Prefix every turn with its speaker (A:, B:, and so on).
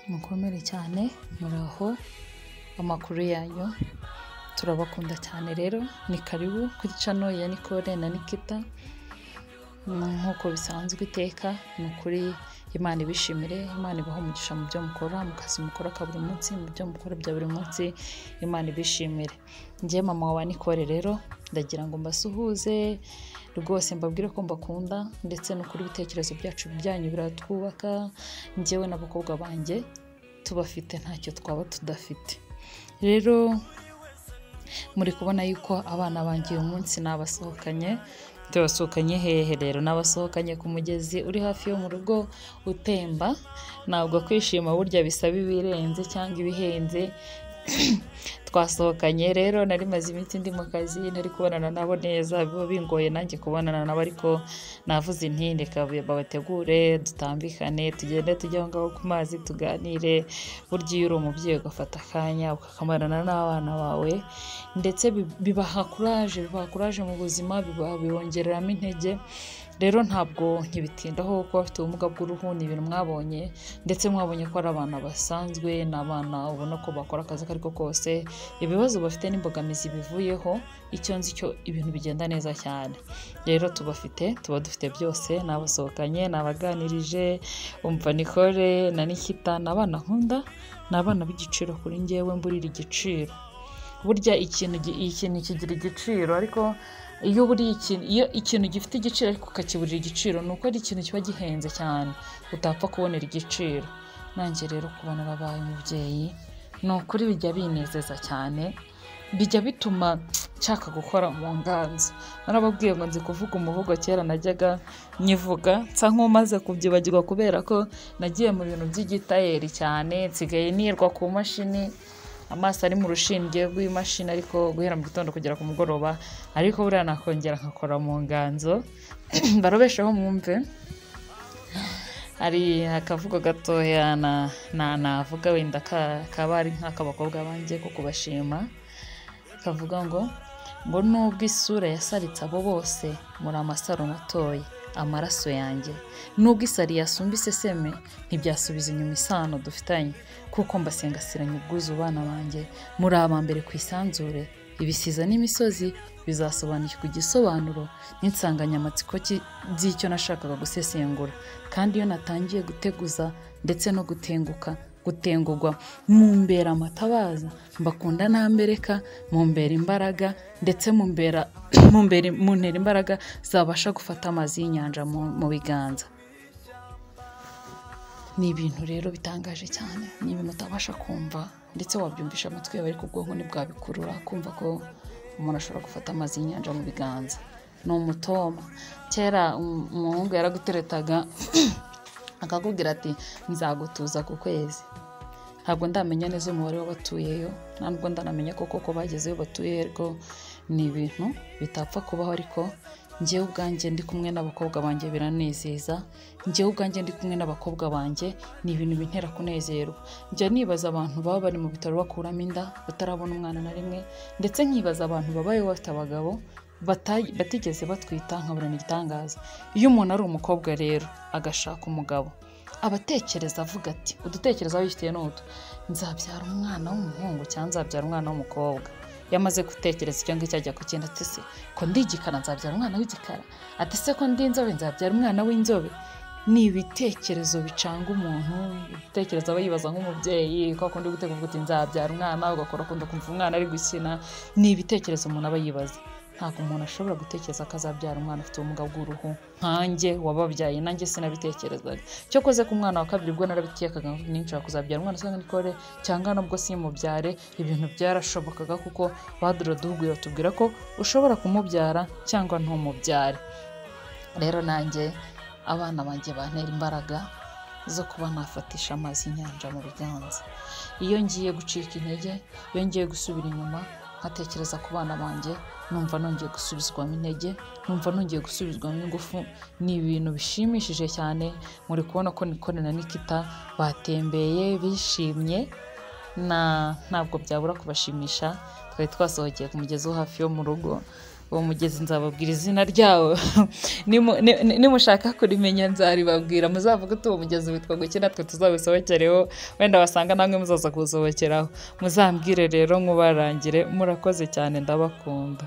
A: mukomere cyane muraho amakuru yanyu turabakunda cyane rero ni karibu kuri cano ya Nicole na Nikita nk'uko bisanzwe iteka ni ukuri imana ibishimire imana ibaha umugisha mu byo mukora mu kazi mukora ka buri munsi mu byo mukora bya buri munsi imana ibishimire njye mama wa nikore rero ndagira ngo mbasuhuze rwose mbabwire ko mbakunda ndetse n'ukuri ibitekerezo byacu byanyu biratwubaka njyewe n'abakobwa banjye tubafite ntacyo twaba tudafite rero muri kubona yuko abana banjye uyu munsi nabasohokanye tubasohokanye hehe rero n'abasohokanye ku mugezi uri hafi yo mu rugo utemba ntabwo kwishima burya bisaba ibirenze cyangwa ibihenze twasohokanye rero nari maze iminsi ndi mu kazi nari kubonana nabo neza biba bingoye nanjye kubonana nabo ariko navuze intinde kabuye babategure dutambikane tugende tujye aho ngaho ku mazi tuganire burya iyo uri umubyeyi ugafata akanya ukakamarana n'abana bawe ndetse bi- bibaha kuraje bibaha kuraje mu buzima biba- bibongereramo intege rero ntabwo nkibitindaho kuba bafite ubumuga bw'uruhu ni ibintu mwabonye ndetse mwabonye ko ari abana basanzwe ni abana ubona ko bakora akazi ako ari ko kose ibibazo bafite n'imbogamizi bivuyeho icyo nzi cyo ibintu bigenda neza cyane rero tubafite tuba dufite byose n'abasohokanye n'abaganirije umva Nicole na Nikita ni abana nkunda ni abana b'igiciro kuri njyewe mburira igiciro burya ikintu gi- ikintu kigira igiciro ariko iyo buriye ikintu iyo ikintu gifite igiciro ariko ukakiburira igiciro ni uko ari ikintu kiba gihenze cyane utapfa kubonera igiciro nanjye rero kubona abaye umubyeyi ni ukuri bijya binezeza cyane bijya bituma nshaka gukora mu nganzo narababwiye ngo nzi kuvuga umuvugo kera najyaga nyivuga nsa nk'umaze kubyibagirwa kubera ko nagiye mu bintu by'igitayeri cyane nsigaye nirwa ku mashini amaso ari mu rushinge rw'imashini ariko guhera mu gitondo kugera ku mugoroba ariko buriya nakongera nkakora mu nganzo barobesheho mwumve hari akavugo gatoya na, na, navuga wenda ka- kaba ari nk'ak'abakobwa banjye ko kubashima kavuga ngo ngo nubwo isura yasaritse abo bose muri amasaro natoye amaraso yanjye nubwo isari yasumba iseseme ntibyasubiza inyuma isano dufitanye kuko mbasengasiranye ubwuzu bana banjye muri aba mbere ku isanzure ibisiza n'imisozi bizasobanukirwa igisobanuro n'insanganyamatsiko ki- z'icyo nashakaga gusesengura kandi iyo natangiye guteguza ndetse no gutenguka gutengurwa mumbera amatabaza mbakunda ntambereka mumbera imbaraga ndetse mumbera mumbera muntera imbaraga zabasha gufata amazi y'inyanja mu, mu biganza ni ibintu rero bitangaje cyane ni ibintu utabasha kumva ndetse wabyumvisha amatwi yawe ariko ubwonko ntibwabikurura kumva ko umuntu ashobora gufata amazi y'inyanja mu biganza ni umutoma kera um- umuhungu yaraguteretaga akakubwira ati nzagutuza ku kwezi ntabwo ndamenya neza umubare w'abatuyeyo ntabwo ndanamenya ko koko bagezeyo batuye ariko ni ibintu bitapfa kubaho ariko njyewe ubwanjye ndi kumwe n'abakobwa banjye biranezeza njyewe ubwanjye ndi kumwe n'abakobwa banjye ni ibintu bintera kunezerwa njya nibaza abantu baba bari mu bitaro bakuramo inda batarabona umwana na rimwe ndetse nkibaza abantu babayeho bafite abagabo bata- batigeze batwita nkabona ni igitangaza iyo umuntu ari umukobwa rero agashaka umugabo aba atekereza avuga ati udutekereza wifitiye ni utu nzabyara umwana w'umuhungu cyangwa nzabyara umwana w'umukobwa iyo amaze gutekereza icyo ngicyo ajya ku kintu ati se ko ndi igikara nzabyara umwana w'igikara ati se ko ndi inzobe nzabyara umwana w'inzobe ni ibitekerezo bicanga umuntu ibitekerezo aba yibaza nk'umubyeyi ko akunda gutegura uti nzabyara umwana ugakora akunda kumva umwana ari gukina ni ibitekerezo umuntu aba yibaza ntabwo umuntu ashobora gutekereza ko azabyara umwana afite ubumuga bw'uruhu nkanjye wababyaye nanjye sinabitekerezaga cyo koze ku mwana wa kabiri ubwo narabitekaga ninshobora kuzabyara umwana usanga nikore cyangwa nubwo simubyare ibintu byarashobokaga kuko badura duhugura tubwira ko ushobora kumubyara cyangwa ntumubyare rero nanjye abana banjye bantera imbaraga zo kuba nafatisha amazi y'inyanja mu biganza iyo ngiye gucika intege iyo ngiye gusubira inyuma nkatekereza ku bana banjye numva nongeye gusubizwamo intege numva nongeye gusubizwamo ingufu ni ibintu bishimishije cyane muri kubona ko Nicole na Nikita batembeye bishimye na ntabwo byabura kubashimisha twari twasohokeye ku mugezi wo hafi yo mu rugo uwo mugezi nzababwira izina ryawo Nimu- ni- ni- nimushaka kurimenya nzaribabwira muzavuge uti uwo mugezi witwa guki natwe tuzawisohokereho wenda wasanga namwe muzaza kuwusohokeraho muzambwire rero mubarangire murakoze cyane ndabakunda